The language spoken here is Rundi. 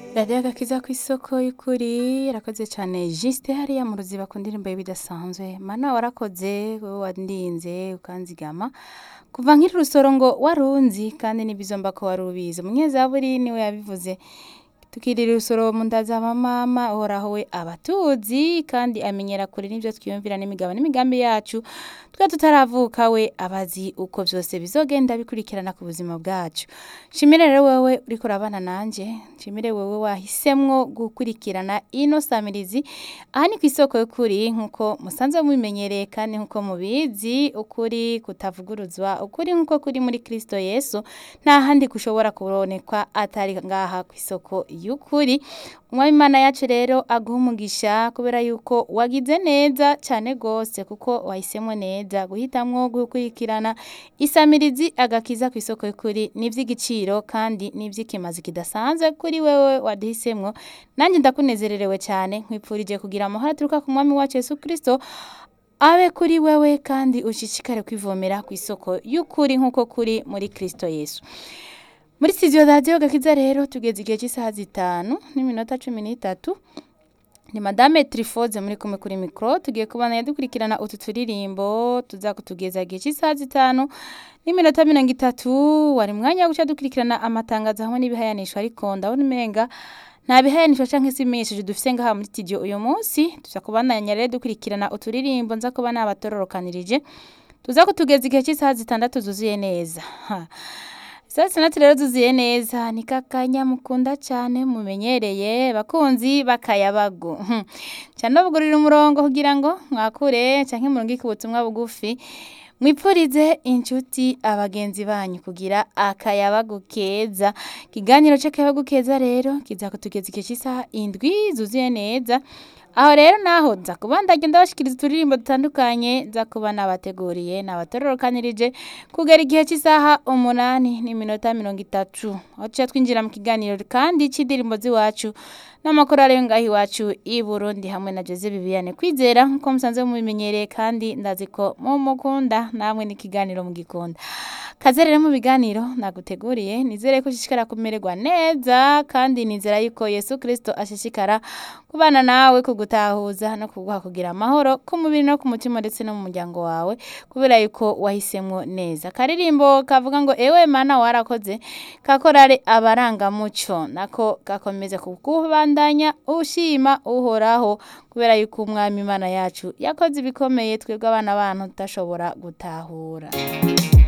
radiyo agakiza ku isoko y'ukuri yarakoze cyane jisite hariya mu ruziba ku ndirimbo ye bidasanzwe mana warakoze wowe wandinze ukanzigama kuva nk'iri rusoro ngo warunzi kandi n'ibizomba ko wari ubizi umunyezaburi niwe yabivuze tukirira urusoro mu nda za mama uhoraho we abatuzi kandi amenyera kure n'ibyo twiyumvira n'imigabo n'imigambi yacu twe tutaravuka we abazi uko byose bizogenda bikurikirana ku buzima bwacu nshimire rero wowe uriko urabana nanjye nshimire wowe wahisemwo gukurikirana ino samirizi aha ni ku isoko y'ukuri nk'uko musanzwe mubimenyereye kandi nk'uko mubizi ukuri kutavuguruzwa ukuri nk'uko kuri muri kristo yesu nta handi kushobora kubonekwa atari ngaha ku isoko y'ukuri umwami imana yacu rero aguha umugisha kubera yuko wagize neza cyane rwose kuko wahisemo neza guhitamwo gukurikirana isamirizi agakiza ku isoko y'ukuri ni iby'igiciro kandi ni iby'ikimazi kidasanzwe kuri wewe waduhisemwo nanjye ndakunezererewe cyane nkwipfurije kugira amahoro aturuka ku mwami wacu yesu kirisito abe kuri wewe kandi ushishikare kwivomera ku isoko y'ukuri nk'uko kuri muri kirisito yesu muri studio radiyo gakiza rero tugeze igihe cy'isaha zitanu n'iminota cumi n'itatu ni madame trifoze muri kumwe kuri mikoro tugiye kubana dukurikirana utu turirimbo tuza kutugeza igihe cy'isaha zitanu n'iminota mirongo itatu wari mwanya wo guca dukurikirana amatangazo hamwe n'ibihayanisho ariko ndabona umenga nta bihayanisho cyangwa se ibimenyesheje dufite ngaha muri studio uyu munsi tuza kubandanya rero dukurikirana uturirimbo nza kuba nabatororokanirije tuza kutugeza igihe cy'isaha zitandatu zuzuye neza saa sitandatu rero zuzuye neza ni kakanya mukunda cyane mumenyereye bakunzi bakayabagu cyane bugurira umurongo kugira ngo mwakure cyangwa murungike ubutumwa bugufi mwipfurize inshuti abagenzi banyu kugira akayabagu keza ikiganiro cy'akayabagu keza rero kiza kutugeza igihe cy'isaha indwi zuzuye neza aho rero naho nza kuba ndagenda bashikiriza uturirimbo dutandukanye nza kuba nabateguriye nabatororokanirije kugera igihe cy'isaha umunani n'iminota mirongo itatu aho tuca twinjira mu kiganiro kandi cy'indirimbo z'iwacu n'amakorari yo ngaho iwacu i Burundi hamwe na Jose Viviane kwizera nk'uko musanzwe mubimenyereye kandi ndazi ko mumukunda namwe n'ikiganiro mugikunda kaze rero mu biganiro naguteguriye nizere ko ushishikara kumererwa neza kandi nizera yuko Yesu Kristo ashishikara kubana nawe kugutahuza no kuguha kugira amahoro ku mubiri no ku mutima ndetse no mu muryango wawe kubera yuko wahisemwo neza karirimbo kavuga ngo ewe mana warakoze kakorare abarangamuco nako gakomeza kukubandanya ushima uhoraho kubera yuko umwami imana yacu yakoze ibikomeye twebwe abana bantu tudashobora gutahura